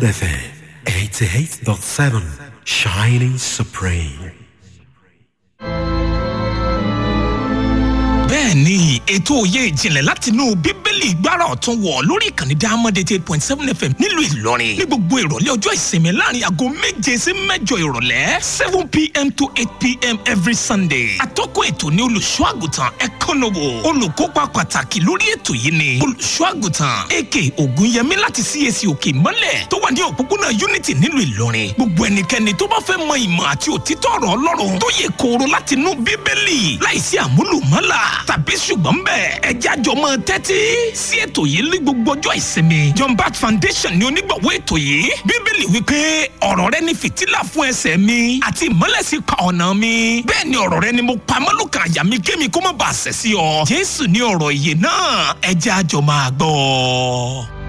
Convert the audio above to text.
FM 88.7 Shining Supreme. bẹ́ẹ̀ ni ètò òye ìjìnlẹ̀ látinú bíbélì gbára ọ̀tún wọ̀ lórí ìkànnì diamond eighty eight point seven fm nílùú ìlọrin ní gbogbo ìrọ̀lẹ́ ọjọ́ ìsinmi láàrin aago méje sí mẹ́jọ ìrọ̀lẹ́ seven pm to eight pm every sunday atọ́kùn ètò ní olùṣọ́ àgùntàn ẹ̀kọ́nọ́wò olùkópa pàtàkì lórí ètò yìí ni olùṣọ́ àgùntàn ak ògúnyẹmí láti cac òkè ìmọ́lẹ̀ tó wà ní òpópónà unity nílùú ìlọrin gbogbo ẹnikẹ́ni tó bá fẹ́ mọ ìmọ̀ àti òtítọ́ ọ̀rọ̀ ọlọ́run tó yẹ kóró látinú bíbélì láìsí àmúlùmọ́là tàbí ṣùgbọ́n bẹ́ẹ̀ ẹjẹ́ àjọ máa tẹ́tí sí ètò yìí ní gbogbo ọjọ́ ìsinmi john bat foundation ni onígbọ̀wọ́ ètò yìí bíbélì wípé ọ̀rọ̀ rẹ ni fìtílà fún ẹsẹ̀ mi àti ìmọ́lẹ̀sí pa ọ̀nà mi bẹ́ẹ̀ ni ọ̀rọ̀ rẹ ni mo pa mọ́lùkàn àyà mi kémi kó má bàa ṣẹ̀ sí ọ jésù ní ọ̀rọ̀ ìyè náà ẹjẹ́ àjọ máa gbọ́ ọ.